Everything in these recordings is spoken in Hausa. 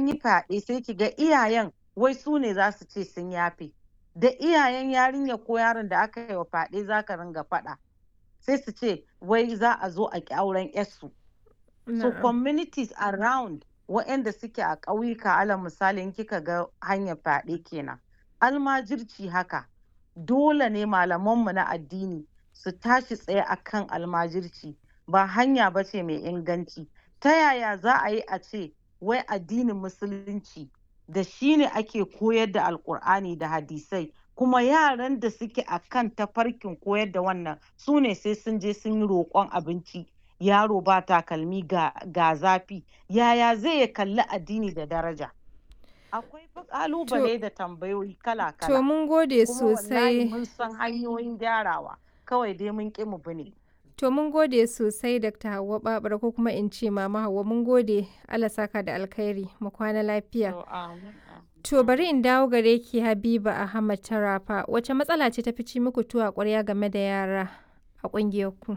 an yi fyaɗe sai ki ga iyayen wai su ne za su ce sun yafe da iyayen yarinya ko yaron da aka yi wa fyaɗe za ka ringa faɗa sai su ce wai za a zo a ƙi auren yarsu so communities around waɗanda suke a ƙauyuka alal misali in kika ga hanyar fyaɗe kenan almajirci haka dole ne malamanmu na addini su tashi tsaye akan almajirci ba hanya ba ce mai inganci ta yaya za a yi a ce wai addinin musulunci da shi ne ake koyar da alkur'ani da hadisai kuma yaran da suke a kan tafarkin koyar da wannan su ne sai sun je sun yi roƙon abinci yaro ba takalmi ga, ga zafi yaya zai ya kalli addini da daraja akwai ƙalubale da tambayoyi kala-kala To mun gode kuma wallahi sosai. mun san hanyoyin gyarawa kawai dai mun ƙi mu bi ne To mun gode sosai Dr. Hauwa Babura ko kuma in ce Mama Hauwa mun gode Allah saka da alkhairi mu kwana lafiya. To, amin, amin. To bari in dawo gare ki Habiba Ahmad Tarafa wace matsala ce ta fi ci muku tuwa ƙwarya game da yara a ƙungiyar ku?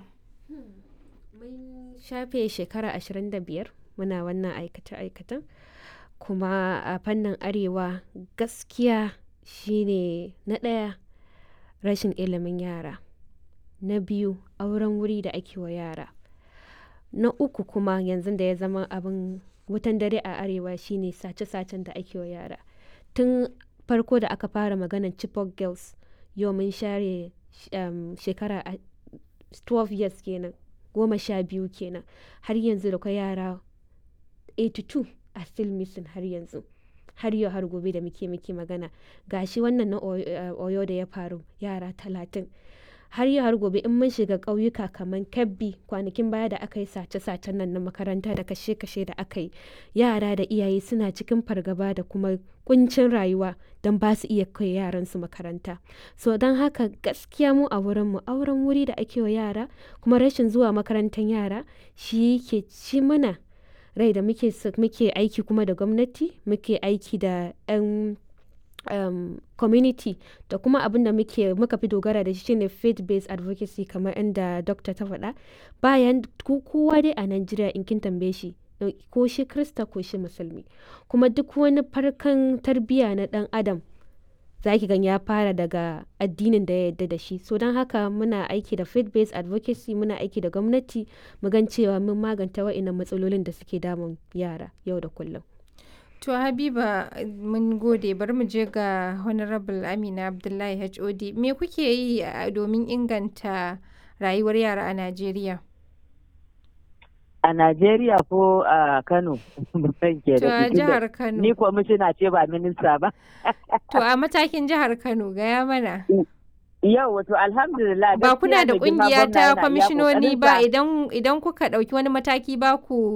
mun shafe shekara 25 muna wannan aikace-aikacen kuma a fannin arewa gaskiya shine na ɗaya rashin ilimin yara na biyu auren wuri da ake wa yara na uku kuma yanzu da ya zama abin wutan dare a arewa shine sace-sacen da ake wa yara tun farko da aka fara maganan chipok girls yau mun share um, shekara a- 12 years kenan goma sha biyu kenan har yanzu da kwai yara 82 a still missing har yanzu har yau har gobe da muke muke magana gashi wannan na Oyo- eh, oyo da ya faru yara talatin har yau har gobe in mun shiga ƙauyuka kamar kebbi kwanakin baya da aka yi sace-sacen nan na makaranta da kashe-kashe da aka yi yara da iyaye suna cikin fargaba da kuma kuncin rayuwa don ba su iya kai yaransu makaranta so don haka gaskiya mu a wurinmu auren wuri da ake wa yara kuma rashin zuwa makarantar yara shi ke ci mana rai da muke so- muke aiki kuma da gwamnati muke aiki da 'yan um, community da kuma abin da muke muka fi dogara da shi shine faith based advocacy kamar inda dokta ta faɗa bayan ko- kowa dai a Najeriya in kin tambaye shi eh, ko shi krista ko shi musulmi kuma duk wani farkan tarbiyya na ɗan adam za ki gan ya fara daga addinin da ya yarda da shi so don haka muna aiki da faith based advocacy muna aiki da gwamnati mu gan cewa mun maganta wa'innan matsalolin da suke damun yara yau da kullum To Habiba mun gode bari mu je ga Honorable Amina Abdullahi HOD me kuke yi a- domin inganta rayuwar yara a Najeriya? a Najeriya ko a Kano ban ke To da a tunda jihar Kano. ni kwamishina ce ba minista ba To a matakin jihar Kano gaya mana. yau wato alhamdulillah Ba kuna gaskiya da mai girma kungiya gwamna ta yana iya kwamishinoni ba ƙoƙarinsa. idan idan kuka ɗauki wani mataki ba ku